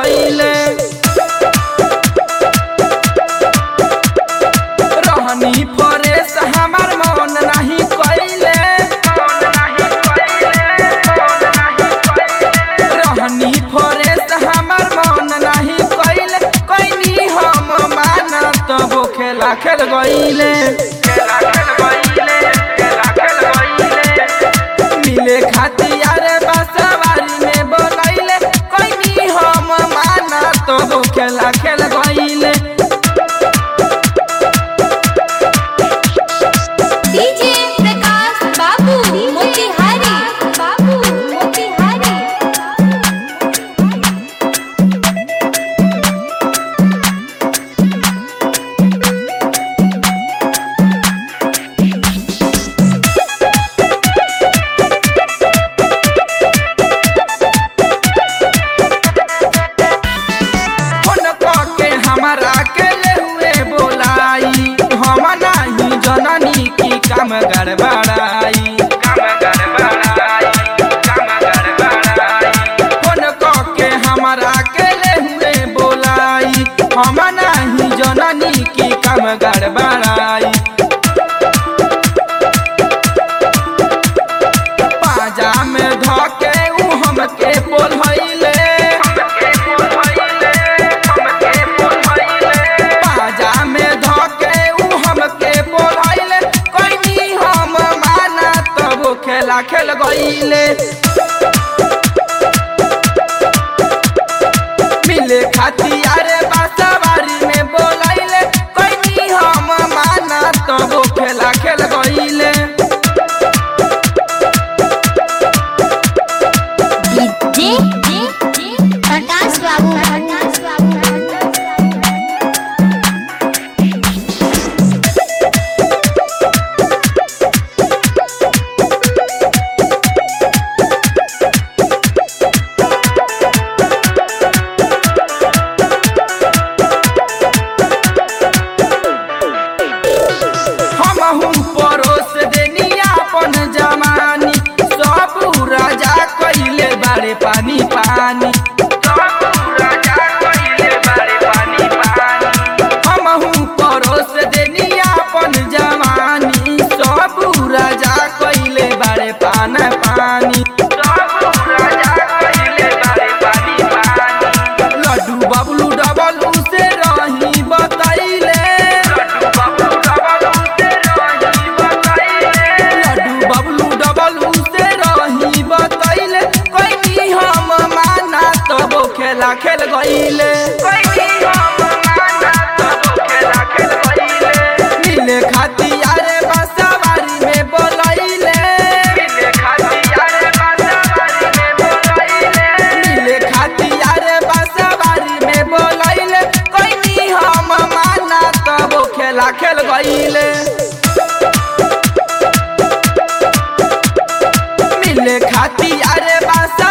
गईले रहनी फरेस हमार मन नहीं कइले रहनी फरेस हमार मन नहीं कइले कइनी हम माना तब खेला खेल गईले मिले खातिर बसवारी में बोलैले कइनी हम माना तब खेला खेल गईले डीजे प्रकाश बाबू मोतिहारी बाबू मोतिहारी फोन करके हमारा के ले हुए बोलाई हम नहीं जननी की काम गड़बड़ाई फोन करके हमारा के ले हुए बोलाई हम नहीं जननी की काम गड़बड़ाई पाजा में धके उ हमके बोलैले पाजा में धके उ हमके बोलैले कइनी हम माना तब खेला खेल गईले मिले खातिर बासवारी में बोलैले कइनी हम माना तब खेला खेल गईले डीजे प्रकाश बाबू प्रकाश बाबू हमहू परोस देनी अपन जवानी सब राजा कइले बारे पानी पानी हमहू परोस देनी अपन जवानी सब राजा कइले बारे पान पानी लड्डू बबलू डबलू से रही बतैले लड्डू बबलू डबलू से रही बतैले कइनी हम माना तब खेला खेल गईले मिले खातिर बसवारी में बोलैले मिले खातिर बसवारी में बोलैले कइनी हम माना तब खेला खेल गईले मिले खातिर बासा